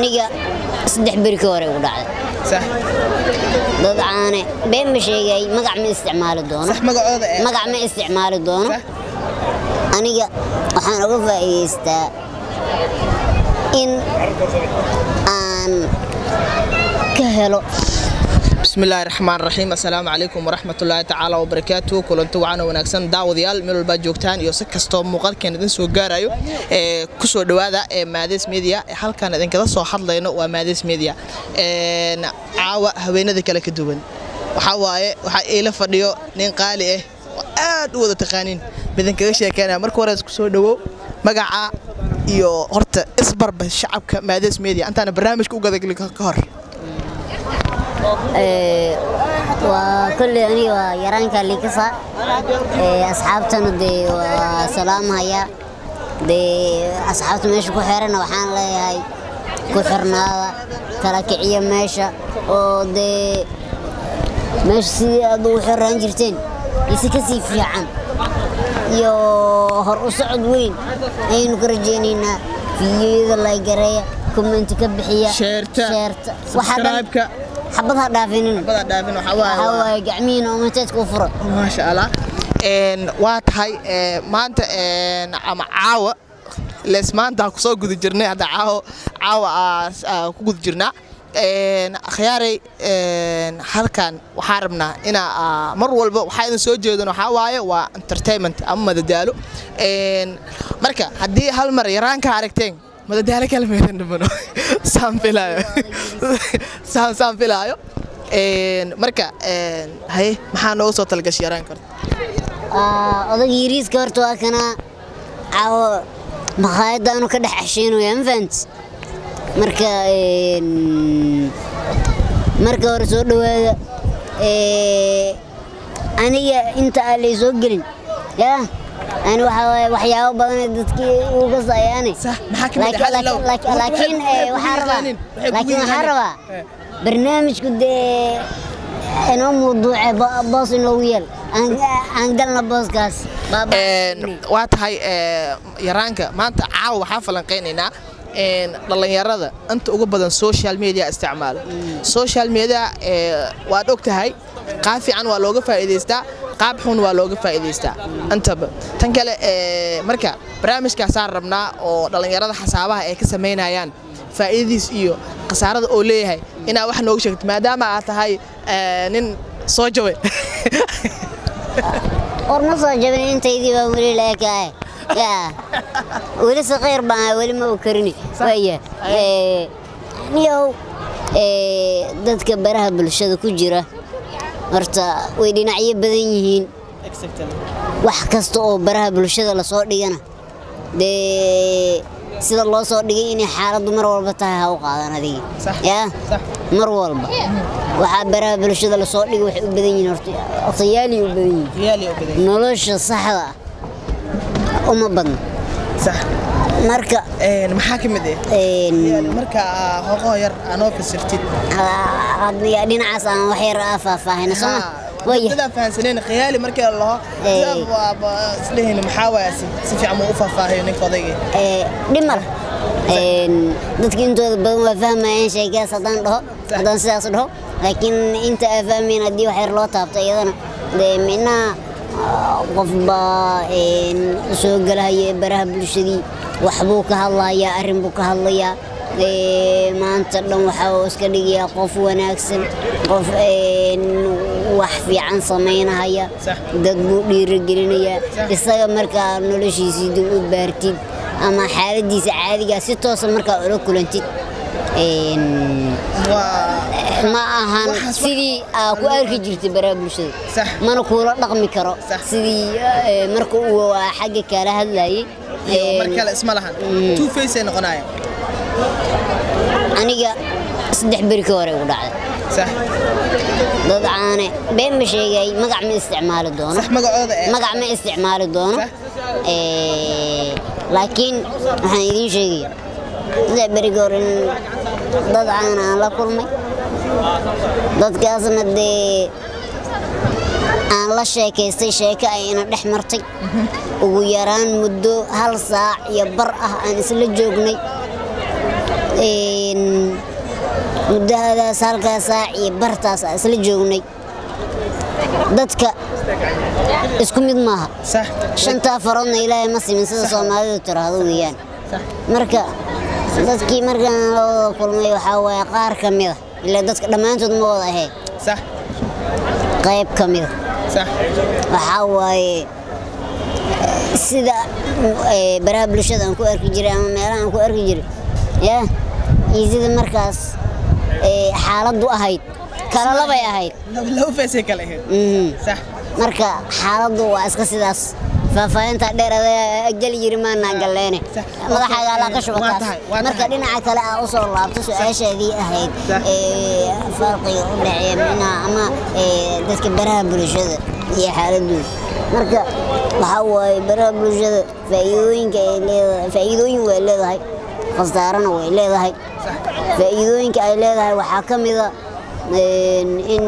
aniga saddex beri ka hore ugu dhacday sax dad caane been ma sheegay magac ma isticmaali doono sax magacooda ee magac ma isticmaali doono sax aniga waxaan uga faa'iidaystaa in aan ka helo بسم الله الرحمن الرحيم السلام عليكم ورحمة الله تعالى وبركاته كلنت وعنا ونكسن داوديال ميل walba joogtaan iyo si kastoo muuqaalkeen idin soo gaarayo ee ku soo dhawaada ee Maadis Media ee halkan idin kala soo hadlayno waa Maadis Media een caawa haweenada kala ka duwan waxa waaye waxa ila fadhiyo nin qaali ah oo aad u wada taqaanin midin kaga sheekeynaya marka hore isku soo dhawo magaca iyo horta isbarba shacabka Maadis Media intaana barnaamijka u gadagali ka hor Ee, waa kolley aniga waa yaraanka likasa ee asxaabtana dee waa salaamhaya dee asxaabta meesha ku xirana waxaan leeyahay ku xirnaada kala kiciya meesha oo dee meesha sidii aad ugu xiraan jirteen isi kasii fiican iyo hor u socod weyn ayaynu ka rajaynaynaa fiidiyoyada laygareeya commenti ka bixiya Sheerta, sheerta waxa dhan subscribe-ka. xabad ha dhaafinin bada dhaafin waxa waaye waxaa waaye gacmihiina umateedka u fura maasha allah een waa tahay ee, maanta een ama caawa lees maanta ku soo guda jirnay hadda caawa caawa aa- aa ku guda jirnaa een akhyaaray een halkan waxaa rabnaa inaa aa, mar walba waxaa idin soo jeedan waxaa waaye waa entertainment ama madadaalo een marka haddii hal mar yaraanka aragteen madadaalo kala meedan dhimano saan filaayo saan saan filaayo een marka een haye maxaa noogu soo talgashay yaraan karta Aa, odaga yariiska horta waa kana caawo makhaayadda aanu ka dhex casheynayaa ma fahanti marka een, marka hore soo dhowaada ee, aniga inta aan lay soo gelin yaa ani waxaa waaye waxyaabo badan ee dadkii uga sayaane Sax, maxaa ka mid ah? Hal low. laakiin laakiin Waxay- ee, waxay waxaan rabaa kugu yaqaanin, waxay kugu laakiin waxaan yaqaanin. rabaa Eh. barnaamijku dee inoo mawduuce bo- boos inoogu yeel aan aan galna booskaas Baaba- Een, waa tahay ee, yaraanka maanta caawa waxaa falanqaynaynaa een, dhallinyarada inta ugu badan social media isticmaalo social media ee, waad og tahay qaab fiican waa looga faa'iidaystaa qaab xun waa looga faa'iidaystaa intaba tan kale ee, marka barnaamijkaasaan rabnaa oo dhallinyarada xasaabaha ay ka samaynayaan faa'iidadiis iyo khasaarada oo leeyahay inaa wax nooga sheegto maadaama aad tahay ee, nin soo jabay war ma soo jabin intaydii baa weli laekaay yaa weli saqiir baan weli ma u karini waaya ee, niyow ee, dadka baraha bulshada ku jira horta way dhinacyo badan yihiin wax kasta oo baraha bulshada lasoo dhigana dee sida loo soo dhigay inay xaaladdu mar walba tahay ha u qaadan adiga Sax. yaa Sax. mar walba waxaa baraha bulshada lasoo dhigay waxay u badan yihiin horta odayaali u badan yihiin nolosha saxda ah uma badna sax marka Een, maxaa ka mid ah een, marka hoqoo yar aanoo fasirtid ha- hadii dhinacaas aan wax yar aa faahfaahina sooma waya dadaa fahansaneen khiyaali markii la laho Ee. islehin maxaa waaya si si fiican muu u faahfaahiyo ninka odayga ee, dhimar een, dadka intooda badan waa fahmayaan sheekaas haddaan dhaho haddaan sidaas dhaho laakiin inta aa fahmayn haddii wax yar loo taabto iyadana dee minaha qofba een, soo galahaya baraha bulshadii waxbuu ka hadlayaa arrin buu ka hadlayaa ee, maanta dhan waxa uu iska dhigayaa qof wanaagsan qof een, wax fiican samaynahaya Sax. dad buu dhiirigelinayaa Sax. isaga markaa noloshiisii dib u baartid ama xaaladiisa caadigaa si toosa markaa ula kulantid een, waa ma ahan Waxaas wax- sidii aa ku arki jirtay baraha bulshada Sax. mana kuula dhaqmi karo Sax. sidii ee, marka uu waa xagga kala hadlayay iyo mar een, kale isma lahan Mm. two face ay noqonaya aniga saddex beri ka hore ugu dhacday sax dad caane been ma sheegay magac ma isticmaali doono sax magacooda ee magac ma isticmaali doono Sax. Ee, laakiin waxaan idiin sheegaya saddex beriga hore in dad caana aan la kulmay dadkaasna dee aan la sheekaystay sheeko ay ina dhex martay ugu yaraan muddo hal saac iyo bar ah aan isla joognay Een, muddahadaas halkaa saac iyo bartaas aan isla joognay dadka isku mid maaha sax shantaa faroodna ilaahay ma simin sida soomaalidu tiraahdo weeyaan marka dadkii markaan la wada kulmay waxaa waaye qaar ka mida ilaa dadka dhammaantood ma wada ahayn sax qayb ka mida sax waxaa waaye sida eh, baraha bulshada aan ku arki jiray ama meelaha aan ku arki jiray ya iyo sida markaas eh, xaaladdu ahayd kala labay ahayd laba feesay kale ahayd Mhm. sax marka xaaladdu waa iska sidaas faahfaahinta dheer adaa geli jiri maanaa galleene Sax. madaxaaga allaa ka Waa shubataas tahay, waa marka tahay. dhinaca kale aa usoo laabto su-aashaadii ahayd Sax. ee, farqiga u dhexeeya micnaha ama ee, dadka baraha bulshada iyo xaaladooda marka waxaa waaye baraha bulshada faa'iidooyinka ay leedahay faa'iidooyin way leedahay khasaarana way leedahay faa'iidooyinka ay leedahay waxaa ka mida een, in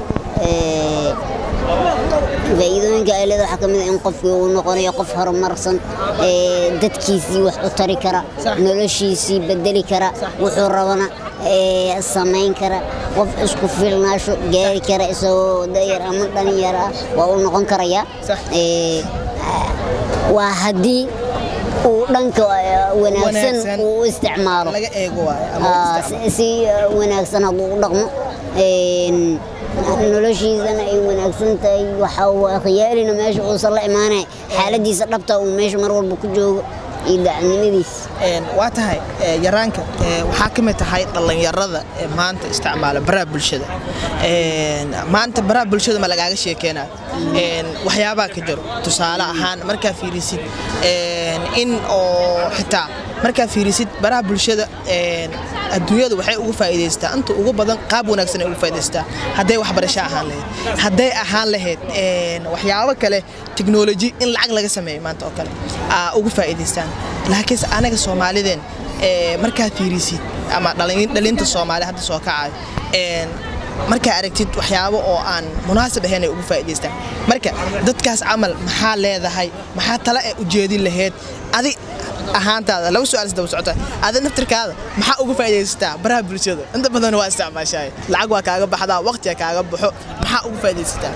ee, faa'iidooyinka ay leedahay waxaa ka mid ah in qofkii uu noqonayo qof horumarsan ee dadkiisii wax u tari kara Sax. noloshiisii bedeli kara wuxuu rabana ee samayn kara qof isku filnaasho gaari kara isagoo dayar ama dhalinyar ah waa uu noqon karayaa Sax. Ee, waa haddii uu dhanka eh, wanaagsan Wanaagsan. uu u isticmaalo laga eego waaye ama Ah, isticmaal. si si, uh, wanaagsan hadduu u dhaqmo een, noloshiisana ay wanaagsan tahay waxa waa khiyaalina meesha uusan la imaanay xaaladiisa dhabta uu meesha mar walba ku joogo iyo daacadnimadiisa Een, waa tahay ee, yaraanka ee, waxaa ka mid tahay dhallinyarada ee maanta isticmaala baraha bulshada Een, maanta baraha bulshada ma lagaaga sheekeynayo Een, waxyaabaa ka jiro tusaale ahaan markaa fiirisid een, in oo xitaa markaa fiirisid baraha bulshada een, adduunyada waxay ugu faa'iidaystaa inta ugu badan qaab wanaagsan ay ugu faa'iidaystaa hadday waxbarasho ahaan lahayd hadday ahaan lahayd een, waxyaabo kale technology in lacag laga sameeyo maanta oo kale aa ugu faa'iidaystaan laakiinse anaga soomaalideen ee, markaad fiirisid ama dhalin- dhalinta soomaali hadda soo kacayo een, markaa aragtid waxyaabo oo aan munaasib ahayn ay ugu faa'iidaystaan marka dadkaas camal maxaa leedahay maxaa tala ee ujeedin lahayd adi ahaantaada laba su-aal isdaba socota adi naftirkaada maxaa ugu faa'iidaysataa baraha bulshada inta badan waa isticmaashaay lacag waa kaaga baxdaa waqtiga kaaga baxo maxaa ugu faa'iidaysataa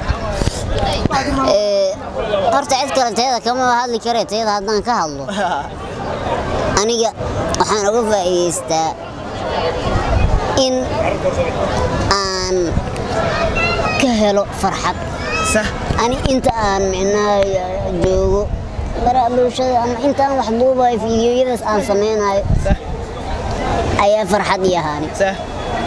Ee, horta cid kale tayada kama hadli kare tayada haddaan ka hadlo aniga waxaan uga faa'iidaystaa in aan ka helo farxad sax ani inta aan micnaha joogo baraha bulshada ama inta aan wax duubayo fiidiyoyadaas aan samaynayo sax ayaa farxad ii ahaani sax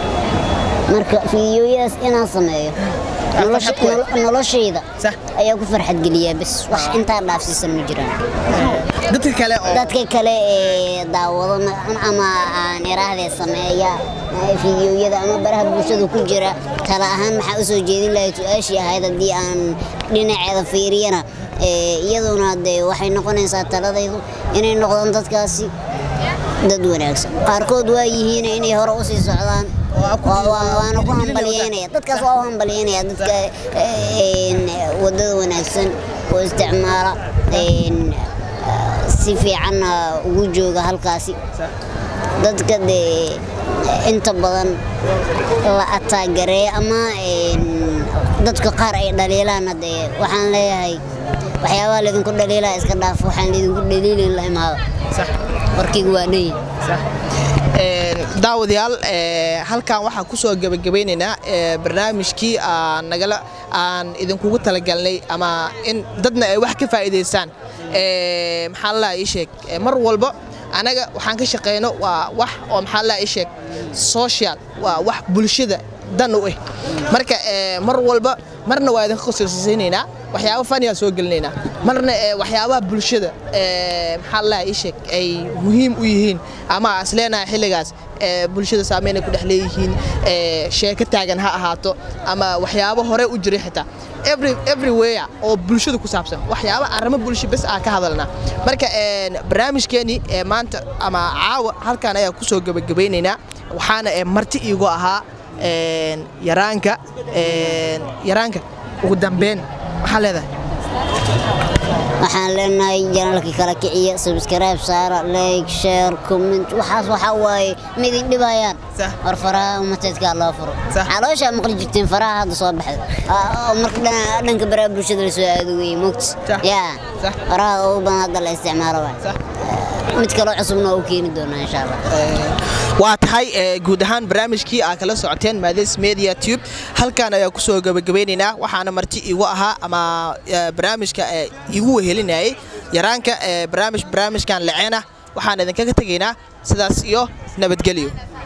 marka fiidiyoyadaas inaan sameeyo nolosha- farxad ku nolo- noloshayda sax ayaa ku farxad geliyaa bas wax intaa dhaafsiisan ma jiraan dadka kale oo dadka kale ee daawado ma- ama aan iraahdee sameeya ee fiidiyoyada ama baraha bulshada ku jira tala ahaan maxaa usoo jeedin lahayd su-aashii ahayd haddii aan dhinaceeda fiiriyana ee, iyaduna dee waxay noqonaysaa taladaydu inay noqdaan dadkaasi dad wanaagsan qaarkood waa yihiin inay hore usii socdaan Waa ku- Waa- waa- waana ku hambalyeynaya dadkaas waa u hambalyeynaya dadka een, wadada wanaagsan oo isticmaala een, si fiicanna ugu jooga halkaasi sax dadka dee inta badan la ataagareeya ama een, dadka qaar ay dhaliilaana dee waxaan leeyahay waxyaabaha laydinku dhaliilaa iska dhaaf waxaan laydinku dhaliilin la imaado sax warkaygu waa dhan sax Een, daawadayaal ee, halkan waxaan kusoo gebagabeynaynaa ee, barnaamijkii aan nagala aan idinkugu talagalnay ama in dadna ay wax ka faa'iidaystaan Ee, maxaa la ii sheeg ee, mar walba anaga waxaan ka shaqeyno waa wax oo maxaa la ii sheeg social waa wax bulshada dan u ah marka ee, mar walba marna waa idinka qosaysiinaynaa waxyaabo faniyaa soo gelinaynaa marna ee, waxyaabaha bulshada ee, maxaa la ii sheeg ay muhiim u yihiin ama as leenahay xilligaas ee, bulshada saameyn ay ku dhex leeyihiin ee, sheeko taagan ha ahaato ama waxyaabo hore u jiray xitaa every everywhere oo bulshada ku saabsan waxyaabo arrimo bulsho bes ah ka hadalnaa marka een, barnaamijkeenii ee maanta ama caawa halkan ayaa kusoo gebagabaynaynaa waxaana ee, marti iigu ahaa een, yaraanka een, yaraanka ugu dambeyn maxaa leedahay waxaan leenahay janalka kala kiciya subscribe saara like share comment waxaas waxaa waaye ma idin dhibayaan Sax. war faraha umateedkaa loo furo Sax. calooshaa maqli jirteen faraha hadda soo baxda Ah, oo marka dhan- dhanka baraha bulshada la soo aado weye mogt Sax. yaa Sax. faraha ugu badan hadda la isticmaalo waay Sax. mid kaloo cusubna waa u keeni doonaa insha allah waa tahay ee, guud ahaan barnaamijkii aa kala socoteen maades media tube halkan ayaa kusoo gabagabeynaynaa waxaana marti igu ahaa ama ee, barnaamijka ee, igu wehelinayay yaraanka ee, barnaamij barnaamijkan laceena waxaan idinkaga tegaynaa sidaas iyo nabadgelyo